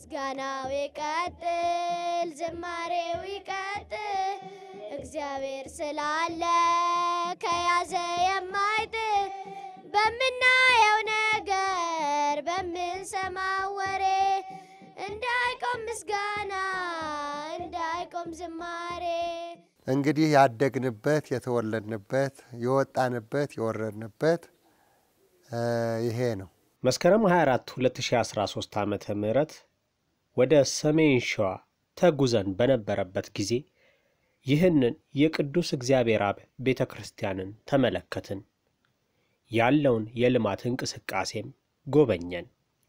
ምስጋናው ይቀጥል፣ ዝማሬው ይቀጥል። እግዚአብሔር ስላለ ከያዘ የማይጥል በምናየው ነገር በምንሰማው ወሬ እንዳይቆም ምስጋና እንዳይቆም ዝማሬ እንግዲህ ያደግንበት የተወለድንበት የወጣንበት የወረድንበት እ ይሄ ነው። መስከረም 24 2013 ዓ ም ወደ ሰሜን ሸዋ ተጉዘን በነበረበት ጊዜ ይህንን የቅዱስ እግዚአብሔር አብ ቤተ ክርስቲያንን ተመለከትን። ያለውን የልማት እንቅስቃሴም ጎበኘን።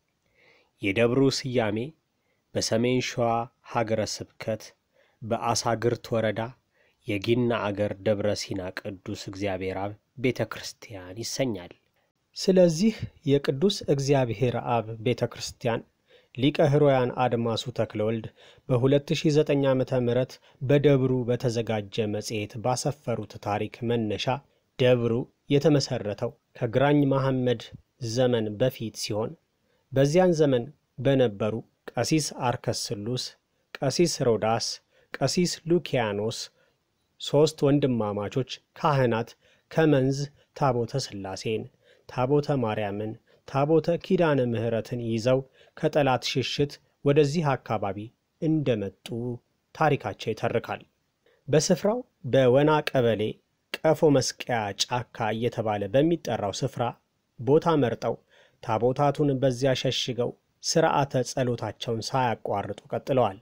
የደብሩ ስያሜ በሰሜን ሸዋ ሀገረ ስብከት በአሳግርት ወረዳ የጊና አገር ደብረ ሲና ቅዱስ እግዚአብሔር አብ ቤተ ክርስቲያን ይሰኛል። ስለዚህ የቅዱስ እግዚአብሔር አብ ቤተ ክርስቲያን ሊቀ ሕሩያን አድማሱ ተክለወልድ በ2009 ዓ ም በደብሩ በተዘጋጀ መጽሔት ባሰፈሩት ታሪክ መነሻ ደብሩ የተመሠረተው ከግራኝ መሐመድ ዘመን በፊት ሲሆን በዚያን ዘመን በነበሩ ቀሲስ አርከስሉስ፣ ቀሲስ ሮዳስ፣ ቀሲስ ሉኪያኖስ ሦስት ወንድማማቾች ካህናት ከመንዝ ታቦተ ሥላሴን፣ ታቦተ ማርያምን፣ ታቦተ ኪዳነ ምሕረትን ይዘው ከጠላት ሽሽት ወደዚህ አካባቢ እንደመጡ ታሪካቸው ይተርካል። በስፍራው በወና ቀበሌ ቀፎ መስቀያ ጫካ እየተባለ በሚጠራው ስፍራ ቦታ መርጠው ታቦታቱን በዚያ ሸሽገው ሥርዓተ ጸሎታቸውን ሳያቋርጡ ቀጥለዋል።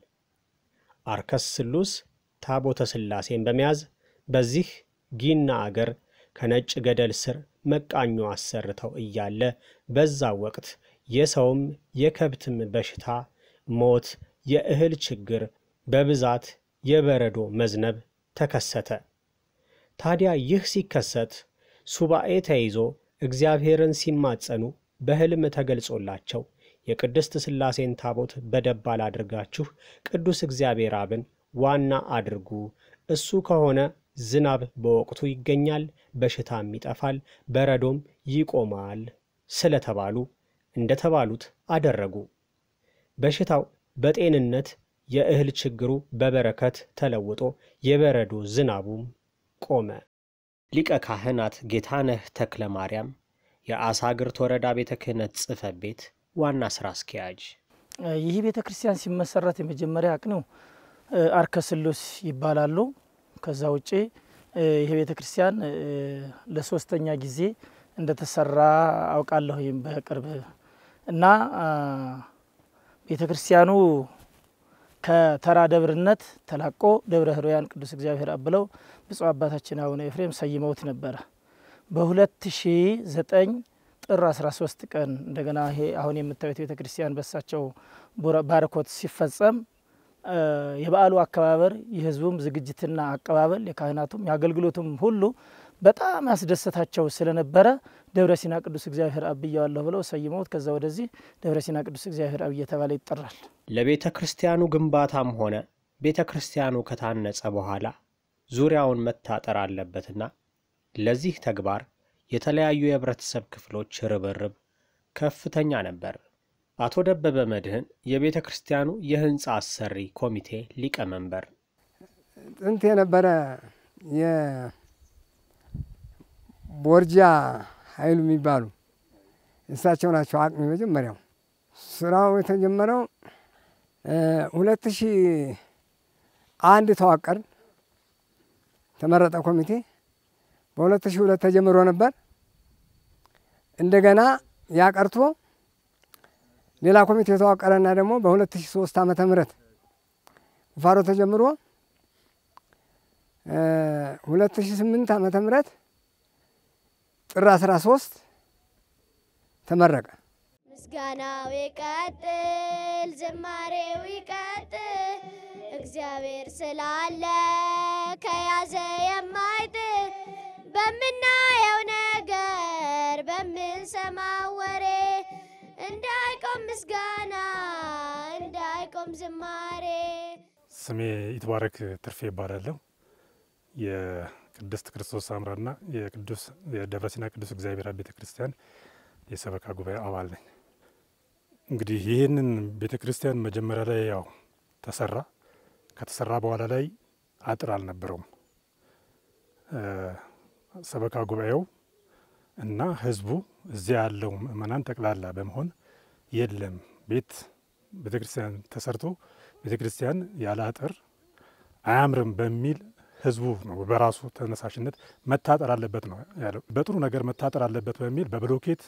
አርከስ ስሉስ ታቦተ ሥላሴን በመያዝ በዚህ ጊና አገር ከነጭ ገደል ስር መቃኞ አሰርተው እያለ በዛ ወቅት የሰውም የከብትም በሽታ፣ ሞት፣ የእህል ችግር፣ በብዛት የበረዶ መዝነብ ተከሰተ። ታዲያ ይህ ሲከሰት ሱባኤ ተይዞ እግዚአብሔርን ሲማጸኑ በሕልም ተገልጾላቸው የቅድስት ሥላሴን ታቦት በደባል አድርጋችሁ ቅዱስ እግዚአብሔር አብን ዋና አድርጉ፣ እሱ ከሆነ ዝናብ በወቅቱ ይገኛል፣ በሽታም ይጠፋል፣ በረዶም ይቆማል ስለተባሉ እንደተባሉት አደረጉ። በሽታው በጤንነት የእህል ችግሩ በበረከት ተለውጦ የበረዶ ዝናቡም ቆመ። ሊቀ ካህናት ጌታነህ ተክለ ማርያም የአሳግርት ወረዳ ቤተ ክህነት ጽሕፈት ቤት ዋና ሥራ አስኪያጅ ይህ ቤተ ክርስቲያን ሲመሰረት የመጀመሪያ አቅኔው አርከስሉስ ይባላሉ። ከዛ ውጭ ይህ ቤተ ክርስቲያን ለሶስተኛ ጊዜ እንደተሰራ አውቃለሁ በቅርብ እና ቤተ ክርስቲያኑ ከተራ ደብርነት ተላቆ ደብረ ሕሩያን ቅዱስ እግዚአብሔር አብ ብለው ብፁዕ አባታችን አቡነ ኤፍሬም ሰይመውት ነበረ። በ2009 ጥር 13 ቀን እንደገና ይሄ አሁን የምታዩት ቤተ ክርስቲያን በሳቸው ባርኮት ሲፈጸም የበዓሉ አከባበር የሕዝቡም ዝግጅትና አቀባበል የካህናቱም የአገልግሎቱም ሁሉ በጣም ያስደሰታቸው ስለነበረ ደብረ ሲና ቅዱስ እግዚአብሔር አብ ብየዋለሁ ብለው ሰይመውት ከዛ ወደዚህ ደብረ ሲና ቅዱስ እግዚአብሔር አብ እየተባለ ይጠራል። ለቤተ ክርስቲያኑ ግንባታም ሆነ ቤተ ክርስቲያኑ ከታነጸ በኋላ ዙሪያውን መታጠር አለበትና ለዚህ ተግባር የተለያዩ የህብረተሰብ ክፍሎች ርብርብ ከፍተኛ ነበር። አቶ ደበበ መድህን የቤተ ክርስቲያኑ የህንፃ አሰሪ ኮሚቴ ሊቀመንበር፣ ጥንት የነበረ የቦርጃ ኃይሉ የሚባሉ እሳቸው ናቸው አቅሚ መጀመሪያው ስራው የተጀመረው ሁለት ሺህ አንድ ተዋቀርን ተመረጠ ኮሚቴ በሁለት ሺህ ሁለት ተጀምሮ ነበር። እንደገና ያቀርቶ ሌላ ኮሚቴ የተዋቀረና ደግሞ በሁለት ሺህ ሶስት ዓመተ ምህረት ቁፋሮ ተጀምሮ ሁለት ሺህ ስምንት ዓመተ ምህረት ጥር አስራ ሶስት ተመረቀ። ምስጋናው ይቀጥል፣ ዝማሬው ይቀጥል። እግዚአብሔር ስላለ ከያዘ የማይጥል በምናየው ነገር በምንሰማው ወሬ እንዳይቆም ምስጋና እንዳይቆም ዝማሬ ስሜ ይትባረክ ትርፌ ይባላለሁ። የቅድስት ክርስቶስ አምራና የቅዱስ የደብረ ሲና ቅዱስ እግዚአብሔር አብ ቤተ ክርስቲያን የሰበካ ጉባኤ አባል ነኝ። እንግዲህ ይህንን ቤተ ክርስቲያን መጀመሪያ ላይ ያው ተሰራ። ከተሰራ በኋላ ላይ አጥር አልነበረውም። ሰበካ ጉባኤው እና ህዝቡ እዚያ ያለው ምእመናን ጠቅላላ በመሆን የለም ቤት ቤተ ክርስቲያን ተሰርቶ ቤተ ክርስቲያን ያለ አጥር አያምርም በሚል ህዝቡ ነው በራሱ ተነሳሽነት መታጠር አለበት ነው ያለው። በጥሩ ነገር መታጠር አለበት በሚል በብሎኬት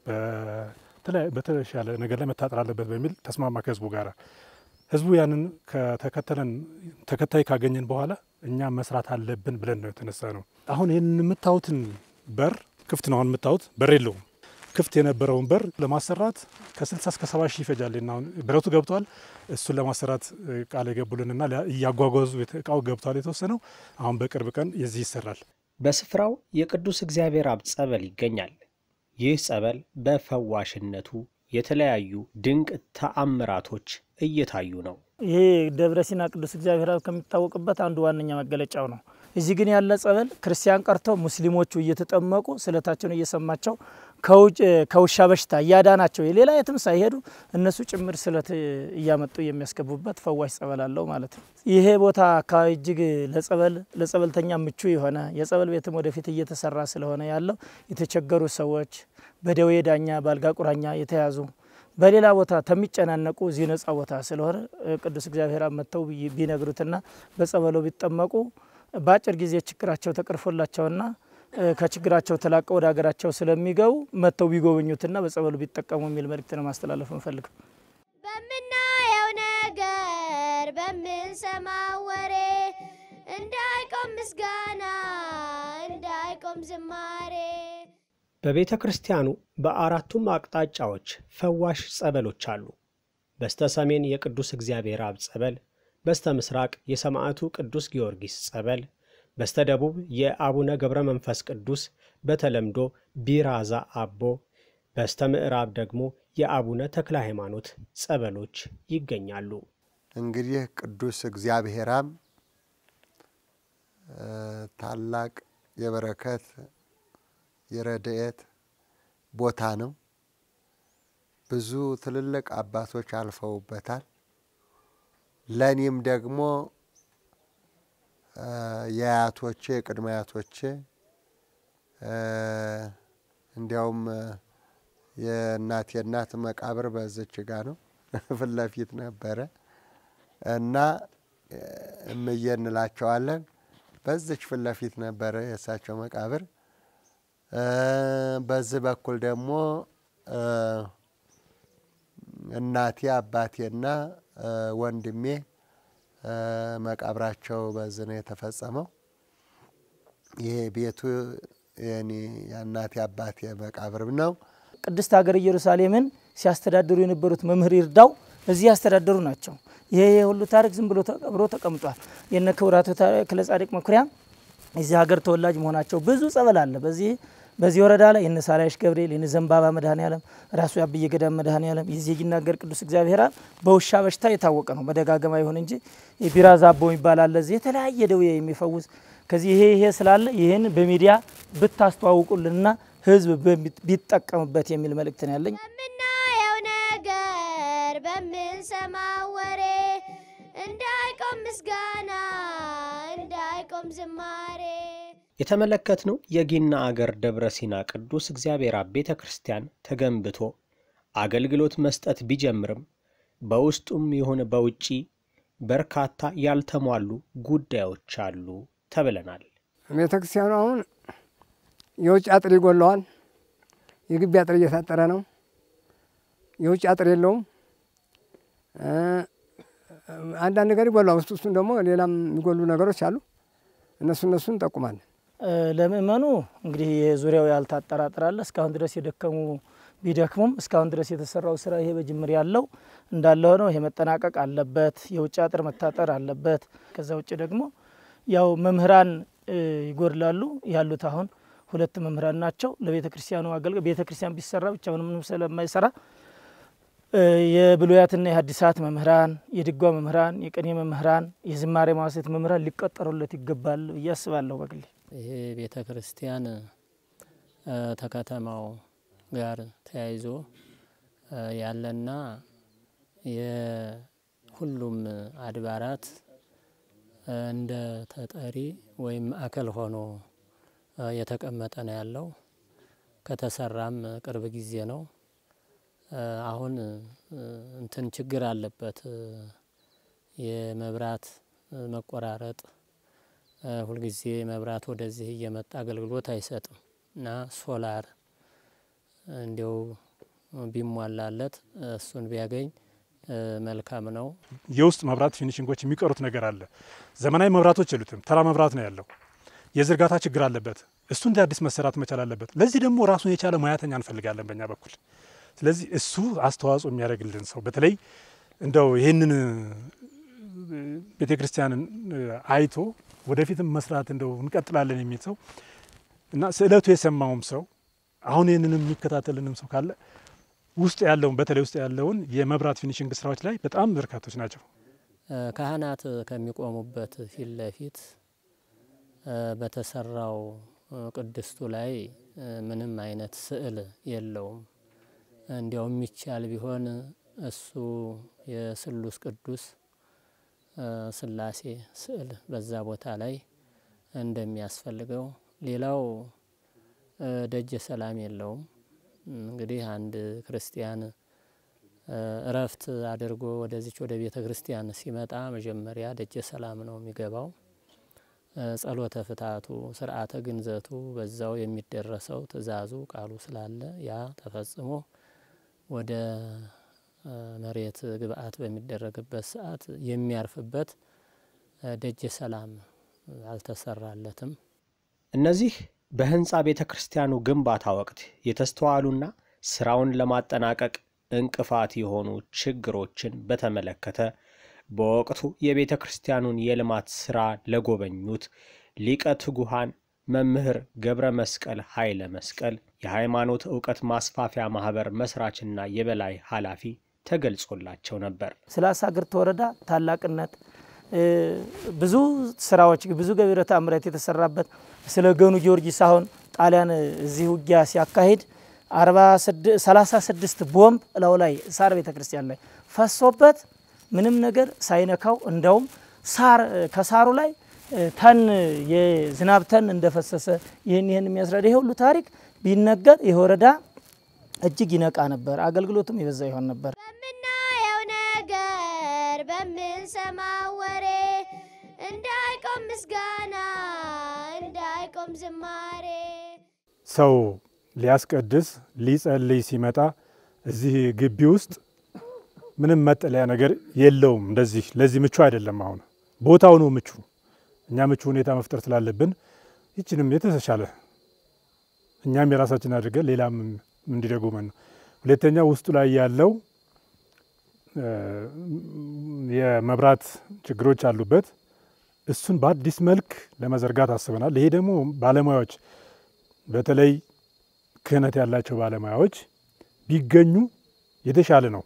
በተሻለ ነገር ላይ መታጠር አለበት በሚል ተስማማ ከህዝቡ ጋር። ህዝቡ ያንን ከተከተለን ተከታይ ካገኘን በኋላ እኛ መስራት አለብን ብለን ነው የተነሳ ነው። አሁን ይህን የምታዩትን በር ክፍት ነው። አሁን የምታዩት በር የለውም። ክፍት የነበረውን በር ለማሰራት ከ60 እስከ 70 ሺህ ይፈጃል። አሁን ብረቱ ገብቷል። እሱን ለማሰራት ቃል የገቡልንና እያጓጓዙ እቃው ገብቷል የተወሰነው። አሁን በቅርብ ቀን የዚህ ይሰራል። በስፍራው የቅዱስ እግዚአብሔር አብ ጸበል ይገኛል። ይህ ጸበል በፈዋሽነቱ የተለያዩ ድንቅ ተአምራቶች እየታዩ ነው። ይሄ ደብረ ሲና ቅዱስ እግዚአብሔር አብ ከሚታወቅበት አንዱ ዋነኛ መገለጫው ነው። እዚህ ግን ያለ ጸበል ክርስቲያን ቀርተው ሙስሊሞቹ እየተጠመቁ ስለታቸውን እየሰማቸው ከውሻ በሽታ እያዳናቸው የሌላ የትም ሳይሄዱ እነሱ ጭምር ስለት እያመጡ የሚያስገቡበት ፈዋሽ ጸበል አለው ማለት ነው። ይሄ ቦታ አካባቢ እጅግ ለጸበል ለጸበልተኛ ምቹ የሆነ የጸበል ቤትም ወደፊት እየተሰራ ስለሆነ ያለው የተቸገሩ ሰዎች በደዌ ዳኛ በአልጋ ቁራኛ የተያዙ በሌላ ቦታ ተሚጨናነቁ እዚህ ነጻ ቦታ ስለሆነ ቅዱስ እግዚአብሔር መጥተው ቢነግሩትና በጸበሎ ቢጠመቁ በአጭር ጊዜ ችግራቸው ተቀርፎላቸውና ከችግራቸው ተላቀው ወደ ሀገራቸው ስለሚገቡ መጥተው ቢጎበኙትና በጸበሉ ቢጠቀሙ የሚል መልእክት ነው ማስተላለፍ እንፈልገው። በምናየው ነገር በምንሰማው ወሬ እንዳይቆም ምስጋና እንዳይቆም ዝማሬ በቤተ ክርስቲያኑ በአራቱም አቅጣጫዎች ፈዋሽ ጸበሎች አሉ። በስተ ሰሜን የቅዱስ እግዚአብሔር አብ ጸበል፣ በስተ ምስራቅ የሰማዕቱ ቅዱስ ጊዮርጊስ ጸበል፣ በስተ ደቡብ የአቡነ ገብረ መንፈስ ቅዱስ በተለምዶ ቢራዛ አቦ፣ በስተ ምዕራብ ደግሞ የአቡነ ተክለ ሃይማኖት ጸበሎች ይገኛሉ። እንግዲህ ቅዱስ እግዚአብሔራም ታላቅ የበረከት የረድኤት ቦታ ነው። ብዙ ትልልቅ አባቶች አልፈውበታል። ለእኔም ደግሞ የአያቶቼ የቅድመ አያቶቼ እንዲያውም የእናቴ እናት መቃብር በዝች ጋ ነው ፊት ለፊት ነበረ እና እምዬ እንላቸዋለን። በዝች ፊት ለፊት ነበረ የእሳቸው መቃብር። በዚህ በኩል ደግሞ እናቴ አባቴና ወንድሜ መቃብራቸው በዚህ ነው የተፈጸመው። ይሄ ቤቱ የኔ የእናቴ አባቴ መቃብር ነው። ቅድስት ሀገር ኢየሩሳሌምን ሲያስተዳድሩ የነበሩት መምህር ይርዳው እዚህ ያስተዳደሩ ናቸው። ይሄ ሁሉ ታሪክ ዝም ብሎ ተቀብሮ ተቀምጧል። የነ ክቡራቱ ተክለ ጻድቅ መኩሪያ የዚህ ሀገር ተወላጅ መሆናቸው ብዙ ጸበል አለ በዚህ በዚህ ወረዳ ላይ የነ ሳላይሽ ገብርኤል የነ ዘንባባ መድኃኔ ዓለም ራሱ የአብየ ገዳም መድኃኔ ዓለም የዚህ ይናገር ቅዱስ እግዚአብሔር አብ በውሻ በሽታ የታወቀ ነው። በደጋገማ ይሁን እንጂ የቢራዛ አቦ የሚባል አለ እዚህ የተለያየ ደዌ የሚፈውስ ከዚህ ይሄ ይሄ ስላለ ይህን በሚዲያ ብታስተዋውቁልንና ህዝብ ቢጠቀምበት የሚል መልእክት ነው ያለኝ። በምናየው ነገር በምንሰማው ወሬ እንዳይቆም ምስጋና እንዳይቆም ዝማሬ የተመለከትነው የጊና አገር ደብረ ሲና ቅዱስ እግዚአብሔር አብ ቤተ ክርስቲያን ተገንብቶ አገልግሎት መስጠት ቢጀምርም በውስጡም ይሁን በውጪ በርካታ ያልተሟሉ ጉዳዮች አሉ ተብለናል። ቤተ ክርስቲያኑ አሁን የውጭ አጥር ይጎለዋል። የግቢ አጥር እየታጠረ ነው። የውጭ አጥር የለውም። አንዳንድ ነገር ይጎለዋል። ውስጥ ውስጡን ደግሞ ሌላም የሚጎሉ ነገሮች አሉ። እነሱ እነሱን እንጠቁማለን። ለምእመኑ እንግዲህ ዙሪያው ያልታጠረ አጥር አለ። እስካሁን ድረስ የደከሙ ቢደክሙም እስካሁን ድረስ የተሰራው ስራ ይሄ በጅምር ያለው እንዳለ ሆነው ይሄ መጠናቀቅ አለበት። የውጭ አጥር መታጠር አለበት። ከዛ ውጭ ደግሞ ያው መምህራን ይጎድላሉ። ያሉት አሁን ሁለት መምህራን ናቸው። ለቤተ ክርስቲያኑ አገልግሎት ቤተ ክርስቲያን ቢሰራ ብቻ ምንም ስለማይሰራ የብሉያትና የሐዲሳት መምህራን፣ የድጓ መምህራን፣ የቅኔ መምህራን፣ የዝማሬ ማዋሴት መምህራን ሊቀጠሩለት ይገባል ብዬ አስባለሁ በግሌ። ይሄ ቤተ ክርስቲያን ከከተማው ጋር ተያይዞ ያለና የሁሉም አድባራት እንደ ተጠሪ ወይም ማዕከል ሆኖ የተቀመጠ ነው ያለው። ከተሰራም ቅርብ ጊዜ ነው። አሁን እንትን ችግር አለበት። የመብራት መቆራረጥ ሁልጊዜ መብራት ወደዚህ እየመጣ አገልግሎት አይሰጥም እና ሶላር እንዲያው ቢሟላለት እሱን ቢያገኝ መልካም ነው። የውስጥ መብራት ፊኒሽንጎች የሚቀሩት ነገር አለ። ዘመናዊ መብራቶች የሉትም። ተራ መብራት ነው ያለው። የዝርጋታ ችግር አለበት። እሱ እንደ አዲስ መሰራት መቻል አለበት። ለዚህ ደግሞ ራሱን የቻለ ሙያተኛ እንፈልጋለን በእኛ በኩል። ስለዚህ እሱ አስተዋጽኦ የሚያደርግልን ሰው በተለይ እንደው ይህንን ቤተ ክርስቲያንን አይቶ ወደፊትም መስራት እንደው እንቀጥላለን የሚል ሰው እና ስዕለቱ የሰማውም ሰው አሁን ይህንን የሚከታተልንም ሰው ካለ ውስጥ ያለውን በተለይ ውስጥ ያለውን የመብራት ፊኒሽንግ ስራዎች ላይ በጣም በርካቶች ናቸው። ካህናት ከሚቆሙበት ፊት ለፊት በተሰራው ቅድስቱ ላይ ምንም አይነት ስዕል የለውም። እንዲያው የሚቻል ቢሆን እሱ የስሉስ ቅዱስ ስላሴ ስዕል በዛ ቦታ ላይ እንደሚያስፈልገው። ሌላው ደጀ ሰላም የለውም። እንግዲህ አንድ ክርስቲያን እረፍት አድርጎ ወደዚች ወደ ቤተ ክርስቲያን ሲመጣ መጀመሪያ ደጀ ሰላም ነው የሚገባው። ጸሎተ ፍታቱ፣ ስርዓተ ግንዘቱ በዛው የሚደረሰው ትእዛዙ ቃሉ ስላለ ያ ተፈጽሞ ወደ መሬት ግብአት በሚደረግበት ሰዓት የሚያርፍበት ደጀ ሰላም አልተሰራለትም። እነዚህ በህንፃ ቤተ ክርስቲያኑ ግንባታ ወቅት የተስተዋሉና ስራውን ለማጠናቀቅ እንቅፋት የሆኑ ችግሮችን በተመለከተ በወቅቱ የቤተ ክርስቲያኑን የልማት ሥራ ለጎበኙት ሊቀ ትጉሃን መምህር ገብረ መስቀል ኃይለ መስቀል የሃይማኖት ዕውቀት ማስፋፊያ ማኅበር መሥራችና የበላይ ኃላፊ ተገልጾላቸው ነበር። ስለ አሳግርት ወረዳ ታላቅነት ብዙ ስራዎች ብዙ ገቢረ ተአምራት የተሰራበት ስለ ገኑ ጊዮርጊስ አሁን ጣሊያን እዚህ ውጊያ ሲያካሂድ 36 ቦምብ እላው ላይ ሳር ቤተ ክርስቲያን ላይ ፈሶበት ምንም ነገር ሳይነካው እንደውም ሳር ከሳሩ ላይ ተን የዝናብ ተን እንደፈሰሰ ይህን ይህን የሚያስረዳ ይሄ ሁሉ ታሪክ ቢነገር ይህ ወረዳ እጅግ ይነቃ ነበር፣ አገልግሎቱም የበዛ ይሆን ነበር። በምናየው ነገር በምንሰማው ወሬ እንዳይቆም ምስጋና እንዳይቆም ዝማሬ ሰው ሊያስቀድስ ሊጸልይ ሲመጣ እዚህ ግቢ ውስጥ ምንም መጠለያ ነገር የለውም። እንደዚህ ለዚህ ምቹ አይደለም። አሁን ቦታው ነው ምቹ። እኛ ምቹ ሁኔታ መፍጠር ስላለብን ይችንም የተሻለ እኛም የራሳችን አድርገን ሌላም እንዲደጉመን ነው። ሁለተኛ ውስጡ ላይ ያለው የመብራት ችግሮች አሉበት። እሱን በአዲስ መልክ ለመዘርጋት አስበናል። ይሄ ደግሞ ባለሙያዎች በተለይ ክህነት ያላቸው ባለሙያዎች ቢገኙ የተሻለ ነው።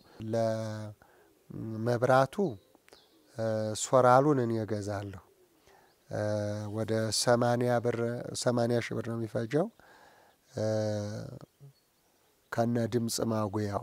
ለመብራቱ ሶራሉን እኔ እገዛለሁ። ወደ ሰማንያ ብር ሰማንያ ሺህ ብር ነው የሚፈጀው ከነ ድምፅ ማጉያው።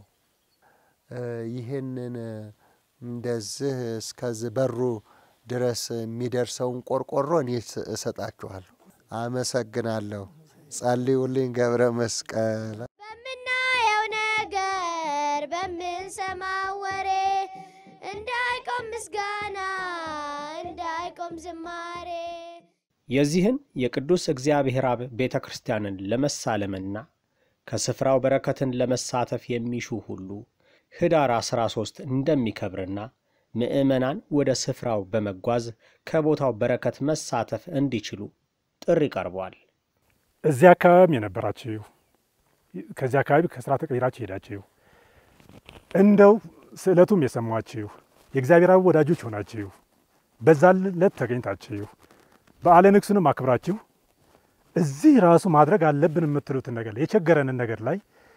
ይህንን እንደዚህ እስከዚህ በሩ ድረስ የሚደርሰውን ቆርቆሮ እኔ እሰጣችኋለሁ። አመሰግናለሁ። ጸልዩልኝ ገብረ መስቀል። በምናየው ነገር በምንሰማው ወሬ እንዳይቆም ምስጋና እንዳይቆም ዝማሬ የዚህን የቅዱስ እግዚአብሔር አብ ቤተ ክርስቲያንን ለመሳለምና ከስፍራው በረከትን ለመሳተፍ የሚሹ ሁሉ ኅዳር 13 እንደሚከብርና ምዕመናን ወደ ስፍራው በመጓዝ ከቦታው በረከት መሳተፍ እንዲችሉ ጥሪ ቀርቧል። እዚህ አካባቢ የነበራችሁ ከዚህ አካባቢ ከስራ ተቀይራችሁ ሄዳችሁ እንደው ስዕለቱም የሰማችሁ የእግዚአብሔር አብ ወዳጆች ሆናችሁ በዛ ዕለት ተገኝታችሁ በዓለ ንግሡንም አክብራችሁ እዚህ ራሱ ማድረግ አለብን የምትሉትን ነገር የቸገረንን ነገር ላይ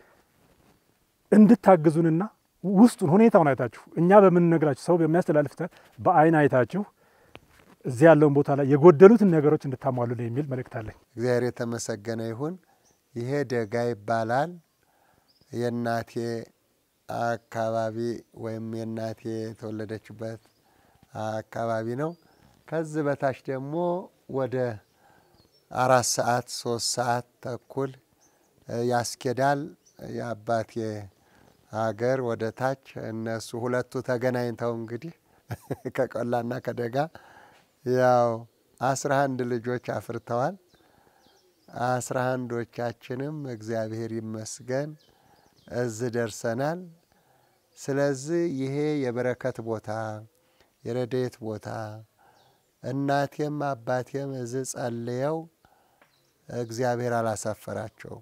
እንድታግዙንና ውስጡን ሁኔታውን አይታችሁ እኛ በምንነግራችሁ ሰው በሚያስተላልፍ በአይን አይታችሁ እዚህ ያለውን ቦታ ላይ የጎደሉትን ነገሮች እንድታሟሉን የሚል መልእክት አለኝ። እግዚአብሔር የተመሰገነ ይሁን። ይሄ ደጋ ይባላል። የእናቴ አካባቢ ወይም የእናቴ የተወለደችበት አካባቢ ነው። ከዚህ በታች ደግሞ ወደ አራት ሰዓት ሶስት ሰዓት ተኩል ያስኬዳል። የአባቴ ሀገር ወደ ታች እነሱ ሁለቱ ተገናኝተው እንግዲህ ከቆላና ከደጋ ያው አስራ አንድ ልጆች አፍርተዋል። አስራ አንዶቻችንም እግዚአብሔር ይመስገን እዚህ ደርሰናል። ስለዚህ ይሄ የበረከት ቦታ የረድኤት ቦታ እናቴም አባቴም እዚህ ጸልየው እግዚአብሔር አላሳፈራቸውም።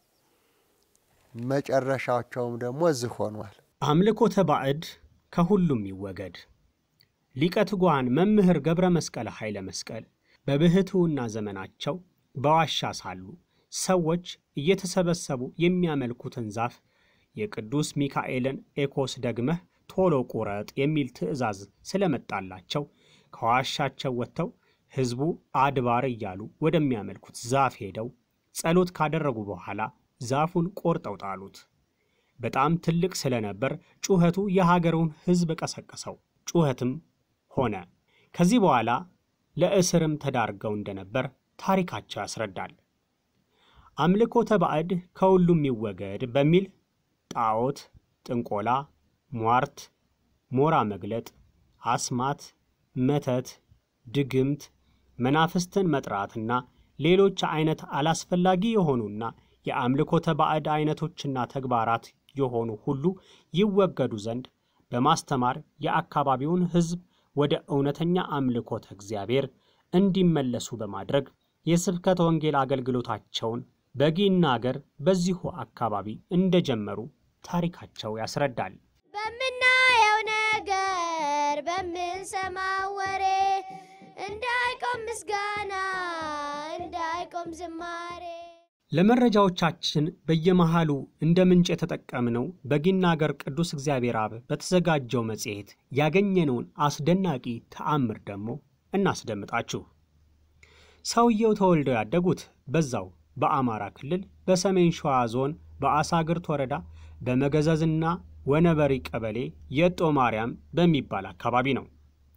መጨረሻቸውም ደግሞ እዚህ ሆኗል። አምልኮተ ባዕድ ከሁሉም ይወገድ። ሊቀ ትጉሃን መምህር ገብረ መስቀል ኃይለ መስቀል በብሕትውና ዘመናቸው በዋሻ ሳሉ ሰዎች እየተሰበሰቡ የሚያመልኩትን ዛፍ የቅዱስ ሚካኤልን ኤኮስ ደግመህ ቶሎ ቁረጥ የሚል ትእዛዝ ስለመጣላቸው ከዋሻቸው ወጥተው ሕዝቡ አድባር እያሉ ወደሚያመልኩት ዛፍ ሄደው ጸሎት ካደረጉ በኋላ ዛፉን ቆርጠው ጣሉት። በጣም ትልቅ ስለነበር ጩኸቱ የሀገሩን ሕዝብ ቀሰቀሰው። ጩኸትም ሆነ። ከዚህ በኋላ ለእስርም ተዳርገው እንደነበር ታሪካቸው ያስረዳል። አምልኮተ ባዕድ ከሁሉም ይወገድ በሚል ጣዖት፣ ጥንቆላ፣ ሟርት፣ ሞራ መግለጥ፣ አስማት፣ መተት፣ ድግምት፣ መናፍስትን መጥራትና ሌሎች አይነት አላስፈላጊ የሆኑና የአምልኮተ ባዕድ አይነቶችና ተግባራት የሆኑ ሁሉ ይወገዱ ዘንድ በማስተማር የአካባቢውን ሕዝብ ወደ እውነተኛ አምልኮተ እግዚአብሔር እንዲመለሱ በማድረግ የስብከተ ወንጌል አገልግሎታቸውን በጊና አገር በዚሁ አካባቢ እንደጀመሩ ታሪካቸው ያስረዳል። በምናየው ነገር በምንሰማው ወሬ እንዳይቆም ምስጋና እንዳይቆም ዝማሬ ለመረጃዎቻችን በየመሃሉ እንደ ምንጭ የተጠቀምነው በጊና አገር ቅዱስ እግዚአብሔር አብ በተዘጋጀው መጽሔት ያገኘነውን አስደናቂ ተአምር ደግሞ እናስደምጣችሁ። ሰውየው ተወልደው ያደጉት በዛው በአማራ ክልል በሰሜን ሸዋ ዞን በአሳግርት ወረዳ በመገዘዝና ወነበሪ ቀበሌ የጦ ማርያም በሚባል አካባቢ ነው።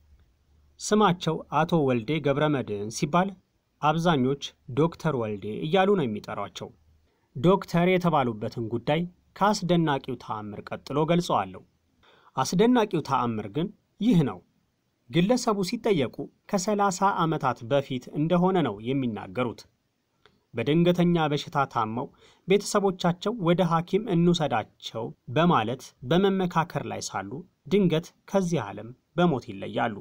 ስማቸው አቶ ወልዴ ገብረ መድኅን ሲባል አብዛኞች ዶክተር ወልዴ እያሉ ነው የሚጠሯቸው። ዶክተር የተባሉበትን ጉዳይ ከአስደናቂው ተአምር ቀጥሎ ገልጸዋለሁ። አስደናቂው ተአምር ግን ይህ ነው። ግለሰቡ ሲጠየቁ ከሰላሳ ዓመታት በፊት እንደሆነ ነው የሚናገሩት። በድንገተኛ በሽታ ታመው ቤተሰቦቻቸው ወደ ሐኪም እንውሰዳቸው በማለት በመመካከር ላይ ሳሉ ድንገት ከዚህ ዓለም በሞት ይለያሉ።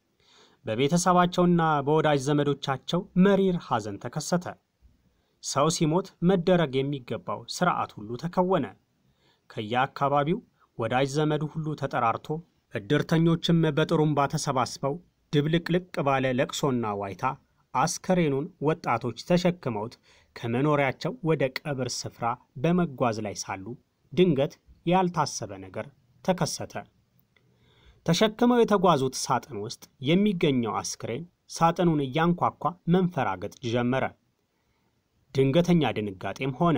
በቤተሰባቸውና በወዳጅ ዘመዶቻቸው መሪር ሐዘን ተከሰተ። ሰው ሲሞት መደረግ የሚገባው ሥርዓት ሁሉ ተከወነ። ከየአካባቢው ወዳጅ ዘመዱ ሁሉ ተጠራርቶ ዕድርተኞችም በጥሩምባ ተሰባስበው ድብልቅልቅ ባለ ለቅሶና ዋይታ አስከሬኑን ወጣቶች ተሸክመውት ከመኖሪያቸው ወደ ቀብር ስፍራ በመጓዝ ላይ ሳሉ ድንገት ያልታሰበ ነገር ተከሰተ። ተሸክመው የተጓዙት ሳጥን ውስጥ የሚገኘው አስክሬን ሳጥኑን እያንኳኳ መንፈራገጥ ጀመረ። ድንገተኛ ድንጋጤም ሆነ።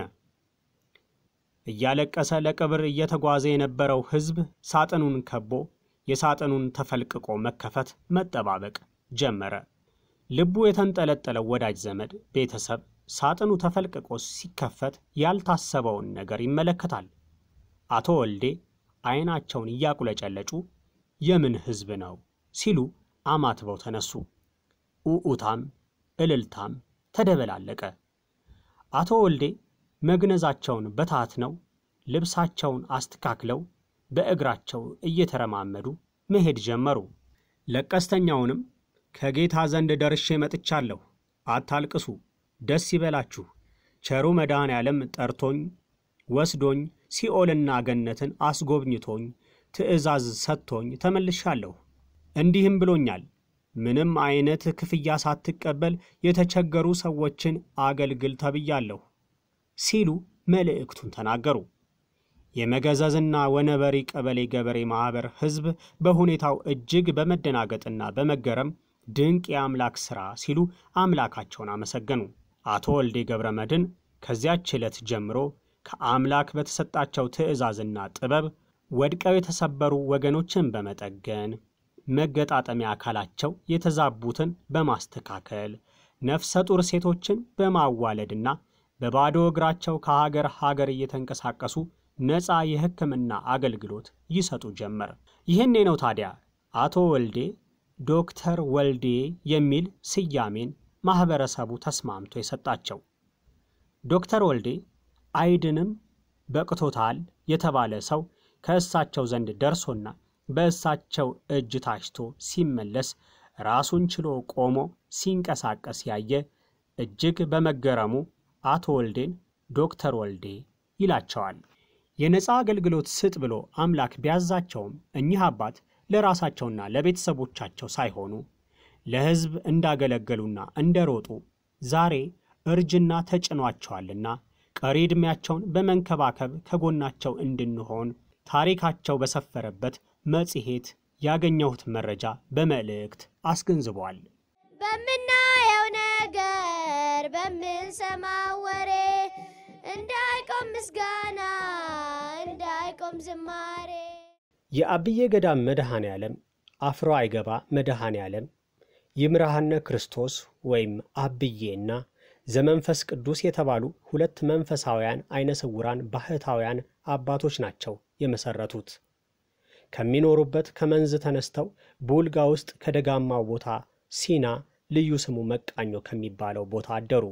እያለቀሰ ለቀብር እየተጓዘ የነበረው ሕዝብ ሳጥኑን ከቦ የሳጥኑን ተፈልቅቆ መከፈት መጠባበቅ ጀመረ። ልቡ የተንጠለጠለው ወዳጅ ዘመድ ቤተሰብ ሳጥኑ ተፈልቅቆ ሲከፈት ያልታሰበውን ነገር ይመለከታል። አቶ ወልዴ ዓይናቸውን እያቁለጨለጩ የምን ሕዝብ ነው ሲሉ አማትበው ተነሱ። ኡኡታም እልልታም ተደበላለቀ። አቶ ወልዴ መግነዛቸውን በታትነው ልብሳቸውን አስተካክለው በእግራቸው እየተረማመዱ መሄድ ጀመሩ። ለቀስተኛውንም ከጌታ ዘንድ ደርሼ መጥቻለሁ፣ አታልቅሱ፣ ደስ ይበላችሁ፣ ቸሩ መድኃኔ ዓለም ጠርቶኝ ወስዶኝ ሲኦልና ገነትን አስጎብኝቶኝ ትእዛዝ ሰጥቶኝ ተመልሻለሁ። እንዲህም ብሎኛል፣ ምንም አይነት ክፍያ ሳትቀበል የተቸገሩ ሰዎችን አገልግል ተብያለሁ ሲሉ መልእክቱን ተናገሩ። የመገዘዝና ወነበሪ ቀበሌ ገበሬ ማኅበር ሕዝብ በሁኔታው እጅግ በመደናገጥና በመገረም ድንቅ የአምላክ ሥራ ሲሉ አምላካቸውን አመሰገኑ። አቶ ወልዴ ገብረ መድኅን ከዚያች ዕለት ጀምሮ ከአምላክ በተሰጣቸው ትእዛዝና ጥበብ ወድቀው የተሰበሩ ወገኖችን በመጠገን መገጣጠሚያ አካላቸው የተዛቡትን በማስተካከል ነፍሰ ጡር ሴቶችን በማዋለድና በባዶ እግራቸው ከሀገር ሀገር እየተንቀሳቀሱ ነፃ የሕክምና አገልግሎት ይሰጡ ጀመር። ይህኔ ነው ታዲያ አቶ ወልዴ ዶክተር ወልዴ የሚል ስያሜን ማኅበረሰቡ ተስማምቶ የሰጣቸው። ዶክተር ወልዴ አይድንም በቅቶታል የተባለ ሰው ከእሳቸው ዘንድ ደርሶና በእሳቸው እጅ ታሽቶ ሲመለስ ራሱን ችሎ ቆሞ ሲንቀሳቀስ ያየ እጅግ በመገረሙ አቶ ወልዴን ዶክተር ወልዴ ይላቸዋል። የነፃ አገልግሎት ስጥ ብሎ አምላክ ቢያዛቸውም እኚህ አባት ለራሳቸውና ለቤተሰቦቻቸው ሳይሆኑ ለሕዝብ እንዳገለገሉና እንደሮጡ ዛሬ እርጅና ተጭኗቸዋልና ቀሪ ዕድሜያቸውን በመንከባከብ ከጎናቸው እንድንሆን ታሪካቸው በሰፈረበት መጽሔት ያገኘሁት መረጃ በመልእክት አስገንዝቧል። በምናየው ነገር በምንሰማው ወሬ እንዳይቆም ምስጋና እንዳይቆም ዝማሬ የአብዬ ገዳም መድኃኔ ዓለም አፍሮ አይገባ መድኃኔ ዓለም ይምርሃነ ክርስቶስ ወይም አብዬና ዘመንፈስ ቅዱስ የተባሉ ሁለት መንፈሳውያን አይነ ስውራን ባህታውያን አባቶች ናቸው የመሰረቱት። ከሚኖሩበት ከመንዝ ተነስተው ቡልጋ ውስጥ ከደጋማው ቦታ ሲና ልዩ ስሙ መቃኞ ከሚባለው ቦታ አደሩ።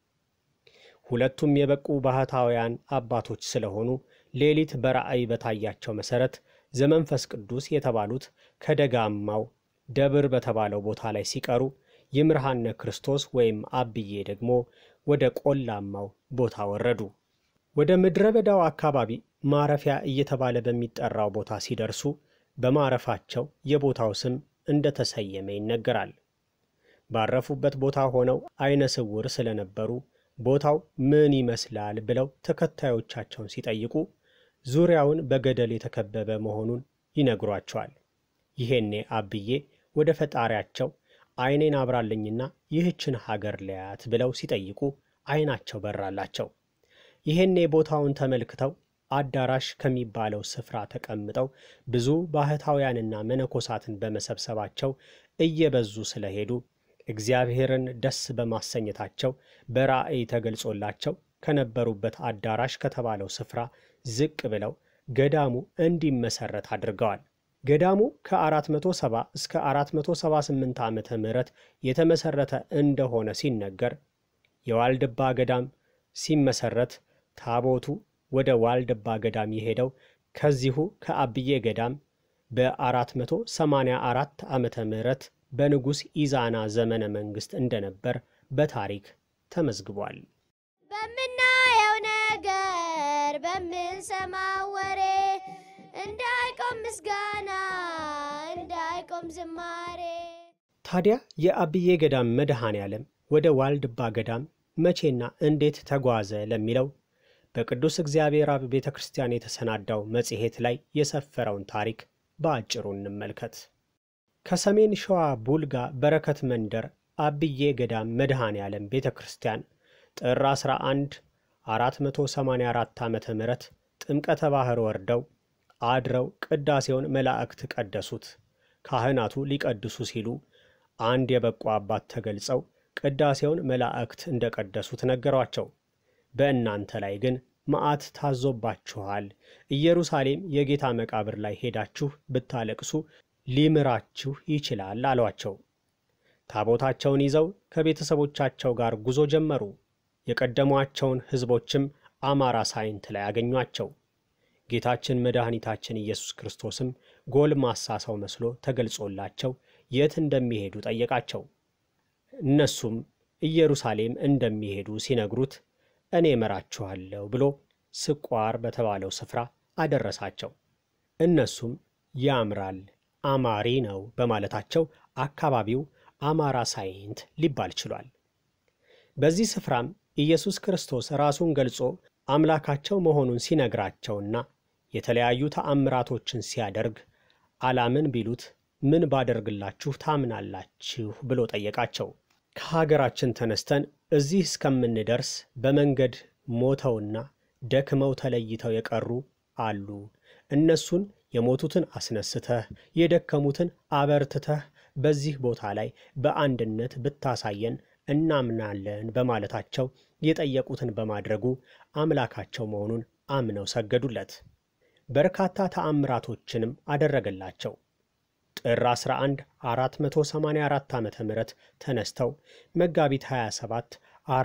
ሁለቱም የበቁ ባህታውያን አባቶች ስለሆኑ ሌሊት በራእይ በታያቸው መሠረት ዘመንፈስ ቅዱስ የተባሉት ከደጋማው ደብር በተባለው ቦታ ላይ ሲቀሩ ይምርሃነ ክርስቶስ ወይም አብዬ ደግሞ ወደ ቆላማው ቦታ ወረዱ። ወደ ምድረ በዳው አካባቢ ማረፊያ እየተባለ በሚጠራው ቦታ ሲደርሱ በማረፋቸው የቦታው ስም እንደተሰየመ ይነገራል። ባረፉበት ቦታ ሆነው አይነ ስውር ስለነበሩ ቦታው ምን ይመስላል ብለው ተከታዮቻቸውን ሲጠይቁ ዙሪያውን በገደል የተከበበ መሆኑን ይነግሯቸዋል። ይሄኔ አብዬ ወደ ፈጣሪያቸው ዓይኔን አብራልኝና ይህችን ሀገር ለያት ብለው ሲጠይቁ ዓይናቸው በራላቸው። ይሄኔ ቦታውን ተመልክተው አዳራሽ ከሚባለው ስፍራ ተቀምጠው ብዙ ባህታውያንና መነኮሳትን በመሰብሰባቸው እየበዙ ስለሄዱ እግዚአብሔርን ደስ በማሰኘታቸው በራእይ ተገልጾላቸው ከነበሩበት አዳራሽ ከተባለው ስፍራ ዝቅ ብለው ገዳሙ እንዲመሰረት አድርገዋል። ገዳሙ ከ470 እስከ 478 ዓመተ ምህረት የተመሰረተ እንደሆነ ሲነገር የዋልድባ ገዳም ሲመሰረት ታቦቱ ወደ ዋልድባ ገዳም የሄደው ከዚሁ ከአብዬ ገዳም በ484 ዓመተ ምህረት በንጉሥ ኢዛና ዘመነ መንግሥት እንደነበር በታሪክ ተመዝግቧል። በምናየው ነገር በምንሰማው ወሬ እንዳይቆም ምስጋና እንዳይቆም ዝማሬ ታዲያ የአብዬ ገዳም መድኃኔ ዓለም ወደ ዋልድባ ገዳም መቼና እንዴት ተጓዘ ለሚለው በቅዱስ እግዚአብሔር አብ ቤተ ክርስቲያን የተሰናዳው መጽሔት ላይ የሰፈረውን ታሪክ በአጭሩ እንመልከት። ከሰሜን ሸዋ ቡልጋ በረከት መንደር አብዬ ገዳም መድኃኔ ዓለም ቤተ ክርስቲያን ጥር 11 484 ዓ ም ጥምቀተ ባሕር ወርደው አድረው ቅዳሴውን መላእክት ቀደሱት። ካህናቱ ሊቀድሱ ሲሉ አንድ የበቁ አባት ተገልጸው ቅዳሴውን መላእክት እንደ ቀደሱት ነገሯቸው። በእናንተ ላይ ግን መዓት ታዞባችኋል። ኢየሩሳሌም የጌታ መቃብር ላይ ሄዳችሁ ብታለቅሱ ሊምራችሁ ይችላል አሏቸው። ታቦታቸውን ይዘው ከቤተሰቦቻቸው ጋር ጉዞ ጀመሩ። የቀደሟቸውን ሕዝቦችም አማራ ሳይንት ላይ አገኟቸው። ጌታችን መድኃኒታችን ኢየሱስ ክርስቶስም ጎልማሳ ሰው መስሎ ተገልጾላቸው የት እንደሚሄዱ ጠየቃቸው። እነሱም ኢየሩሳሌም እንደሚሄዱ ሲነግሩት እኔ እመራችኋለሁ ብሎ ስቋር በተባለው ስፍራ አደረሳቸው። እነሱም ያምራል፣ አማሪ ነው በማለታቸው አካባቢው አማራ ሳይንት ሊባል ችሏል። በዚህ ስፍራም ኢየሱስ ክርስቶስ ራሱን ገልጾ አምላካቸው መሆኑን ሲነግራቸውና የተለያዩ ተአምራቶችን ሲያደርግ አላምን ቢሉት ምን ባደርግላችሁ ታምናላችሁ ብሎ ጠየቃቸው። ከሀገራችን ተነስተን እዚህ እስከምንደርስ በመንገድ ሞተውና ደክመው ተለይተው የቀሩ አሉ። እነሱን የሞቱትን አስነስተህ የደከሙትን አበርትተህ በዚህ ቦታ ላይ በአንድነት ብታሳየን እናምናለን በማለታቸው የጠየቁትን በማድረጉ አምላካቸው መሆኑን አምነው ሰገዱለት። በርካታ ተአምራቶችንም አደረገላቸው። ጥር 11 484 ዓ ም ተነስተው መጋቢት 27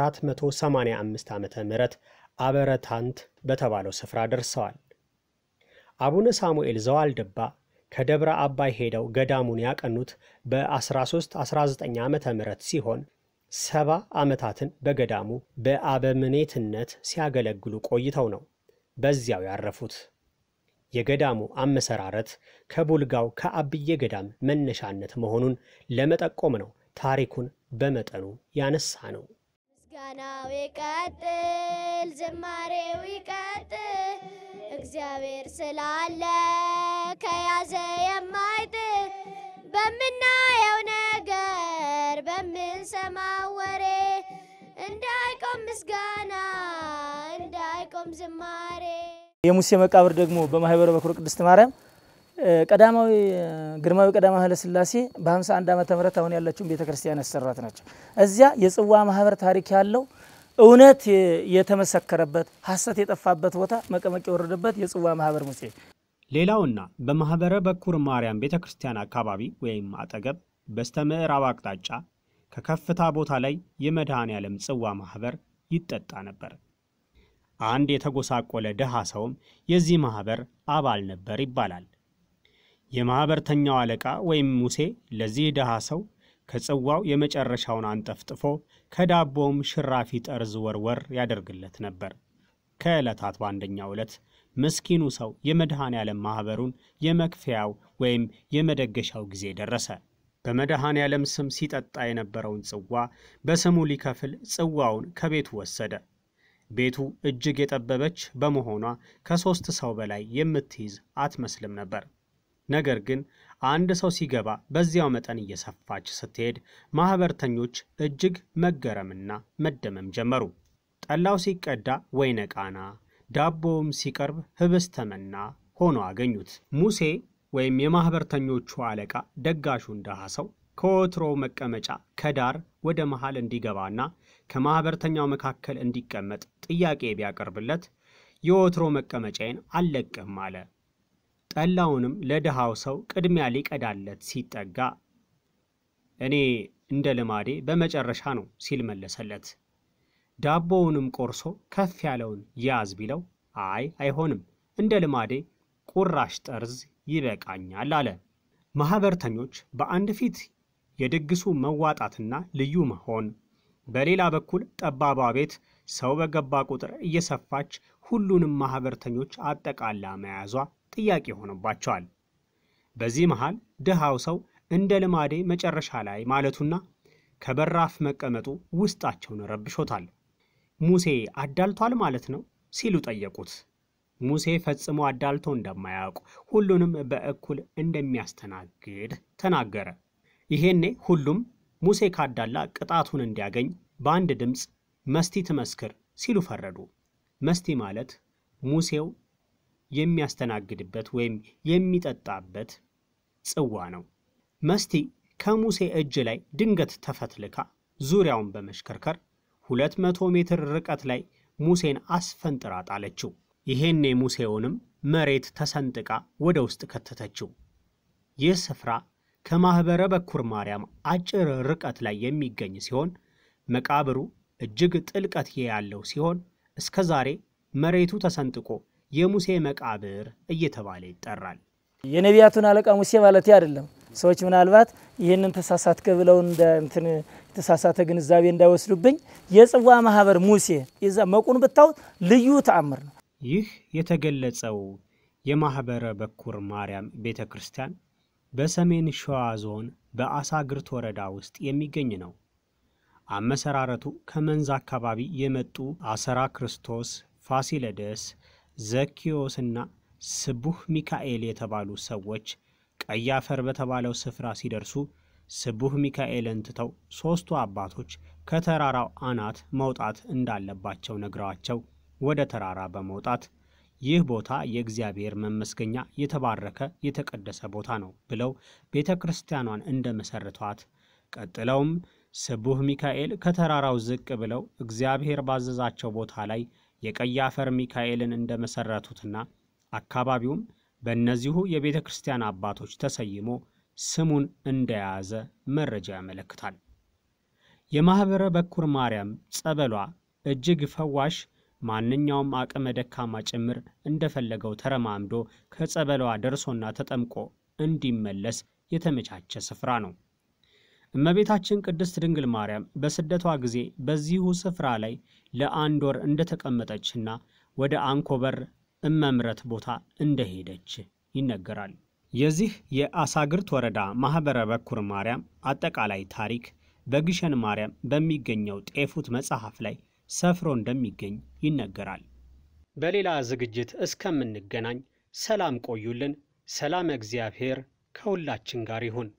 485 ዓ ም አበረታንት በተባለው ስፍራ ደርሰዋል። አቡነ ሳሙኤል ዘዋልድባ ከደብረ አባይ ሄደው ገዳሙን ያቀኑት በ1319 ዓ ም ሲሆን ሰባ ዓመታትን በገዳሙ በአበምኔትነት ሲያገለግሉ ቆይተው ነው በዚያው ያረፉት። የገዳሙ አመሰራረት ከቡልጋው ከአብዬ ገዳም መነሻነት መሆኑን ለመጠቆም ነው ታሪኩን በመጠኑ ያነሳ ነው። ምስጋናው ይቀጥል፣ ዝማሬው ይቀጥል። እግዚአብሔር ስላለ ከያዘ የማይጥል በምናየው ነገር በምንሰማው ወሬ እንዳይቆም ምስጋና እንዳይቆም ዝማሬ የሙሴ መቃብር ደግሞ በማህበረ በኩር ቅድስት ማርያም ቀዳማዊ ግርማዊ ቀዳማዊ ኃይለ ሥላሴ በ51 ዓመተ ምህረት አሁን ያለችውን ቤተ ክርስቲያን ያሰራት ናቸው። እዚያ የጽዋ ማህበር ታሪክ ያለው እውነት የተመሰከረበት ሐሰት የጠፋበት ቦታ መቀመቅ የወረደበት የጽዋ ማህበር ሙሴ ሌላውና በማኅበረ በኩር ማርያም ቤተ ክርስቲያን አካባቢ ወይም አጠገብ በስተ ምዕራብ አቅጣጫ ከከፍታ ቦታ ላይ የመድኃኔ ዓለም ጽዋ ማኅበር ይጠጣ ነበር። አንድ የተጎሳቆለ ድሃ ሰውም የዚህ ማኅበር አባል ነበር ይባላል። የማኅበርተኛው አለቃ ወይም ሙሴ ለዚህ ድሃ ሰው ከጽዋው የመጨረሻውን አንጠፍጥፎ ከዳቦውም ሽራፊ ጠርዝ ወርወር ያደርግለት ነበር። ከዕለታት በአንደኛው ዕለት ምስኪኑ ሰው የመድኃኔ ዓለም ማኅበሩን የመክፈያው ወይም የመደገሻው ጊዜ ደረሰ። በመድኃኔ ዓለም ስም ሲጠጣ የነበረውን ጽዋ በስሙ ሊከፍል ጽዋውን ከቤቱ ወሰደ። ቤቱ እጅግ የጠበበች በመሆኗ ከሦስት ሰው በላይ የምትይዝ አትመስልም ነበር። ነገር ግን አንድ ሰው ሲገባ በዚያው መጠን እየሰፋች ስትሄድ ማኅበርተኞች እጅግ መገረምና መደመም ጀመሩ። ጠላው ሲቀዳ ወይነ ቃና፣ ዳቦውም ሲቀርብ ህብስተ መና ሆኖ አገኙት። ሙሴ ወይም የማኅበርተኞቹ አለቃ ደጋሹን ድሃ ሰው ከወትሮው መቀመጫ ከዳር ወደ መሃል እንዲገባና ከማኅበርተኛው መካከል እንዲቀመጥ ጥያቄ ቢያቀርብለት የወትሮ መቀመጫዬን አልለቅህም አለ። ጠላውንም ለድሃው ሰው ቅድሚያ ሊቀዳለት ሲጠጋ እኔ እንደ ልማዴ በመጨረሻ ነው ሲል መለሰለት። ዳቦውንም ቆርሶ ከፍ ያለውን ያዝ ቢለው አይ አይሆንም፣ እንደ ልማዴ ቁራሽ ጠርዝ ይበቃኛል አለ። ማኅበርተኞች በአንድ ፊት የድግሱ መዋጣትና ልዩ መሆን፣ በሌላ በኩል ጠባቧ ቤት ሰው በገባ ቁጥር እየሰፋች ሁሉንም ማኅበርተኞች አጠቃላ መያዟ ጥያቄ ሆኖባቸዋል። በዚህ መሃል ድሃው ሰው እንደ ልማዴ መጨረሻ ላይ ማለቱና ከበራፍ መቀመጡ ውስጣቸውን ረብሾታል። ሙሴ አዳልቷል ማለት ነው ሲሉ ጠየቁት። ሙሴ ፈጽሞ አዳልቶ እንደማያውቅ ሁሉንም በእኩል እንደሚያስተናግድ ተናገረ። ይሄኔ ሁሉም ሙሴ ካዳላ ቅጣቱን እንዲያገኝ በአንድ ድምፅ መስቲ ትመስክር ሲሉ ፈረዱ። መስቲ ማለት ሙሴው የሚያስተናግድበት ወይም የሚጠጣበት ጽዋ ነው። መስቲ ከሙሴ እጅ ላይ ድንገት ተፈትልካ ዙሪያውን በመሽከርከር ሁለት መቶ ሜትር ርቀት ላይ ሙሴን አስፈንጥራ ጣለችው። ይሄኔ ሙሴውንም መሬት ተሰንጥቃ ወደ ውስጥ ከተተችው። ይህ ስፍራ ከማኅበረ በኩር ማርያም አጭር ርቀት ላይ የሚገኝ ሲሆን መቃብሩ እጅግ ጥልቀት ያለው ሲሆን እስከ ዛሬ መሬቱ ተሰንጥቆ የሙሴ መቃብር እየተባለ ይጠራል። የነቢያቱን አለቃ ሙሴ ማለት አይደለም። ሰዎች ምናልባት ይህንን ተሳሳትከ ብለው እንደ እንትን የተሳሳተ ግንዛቤ እንዳይወስዱብኝ የጽዋ ማህበር ሙሴ የዛ መቁን ብታዩት ልዩ ተአምር ነው። ይህ የተገለጸው የማኅበረ በኩር ማርያም ቤተ ክርስቲያን በሰሜን ሸዋ ዞን በአሳግርት ወረዳ ውስጥ የሚገኝ ነው። አመሰራረቱ ከመንዝ አካባቢ የመጡ አሰራ ክርስቶስ፣ ፋሲለደስ፣ ዘኪዮስና ስቡህ ሚካኤል የተባሉ ሰዎች ቀይ አፈር በተባለው ስፍራ ሲደርሱ ስቡህ ሚካኤልን ትተው ሦስቱ አባቶች ከተራራው አናት መውጣት እንዳለባቸው ነግረዋቸው ወደ ተራራ በመውጣት ይህ ቦታ የእግዚአብሔር መመስገኛ የተባረከ የተቀደሰ ቦታ ነው ብለው ቤተ ክርስቲያኗን እንደ መሠረቷት ቀጥለውም ስቡህ ሚካኤል ከተራራው ዝቅ ብለው እግዚአብሔር ባዘዛቸው ቦታ ላይ የቀይ አፈር ሚካኤልን እንደ መሠረቱትና አካባቢውም በእነዚሁ የቤተ ክርስቲያን አባቶች ተሰይሞ ስሙን እንደያዘ መረጃ ያመለክታል። የማኅበረ በኩር ማርያም ጸበሏ እጅግ ፈዋሽ፣ ማንኛውም አቅመ ደካማ ጭምር እንደፈለገው ተረማምዶ ከጸበሏ ደርሶና ተጠምቆ እንዲመለስ የተመቻቸ ስፍራ ነው። እመቤታችን ቅድስት ድንግል ማርያም በስደቷ ጊዜ በዚሁ ስፍራ ላይ ለአንድ ወር እንደተቀመጠችና ወደ አንኮበር እመምረት ቦታ እንደሄደች ይነገራል። የዚህ የአሳግርት ወረዳ ማኅበረ በኩር ማርያም አጠቃላይ ታሪክ በግሸን ማርያም በሚገኘው ጤፉት መጽሐፍ ላይ ሰፍሮ እንደሚገኝ ይነገራል። በሌላ ዝግጅት እስከምንገናኝ ሰላም ቆዩልን። ሰላም እግዚአብሔር ከሁላችን ጋር ይሁን።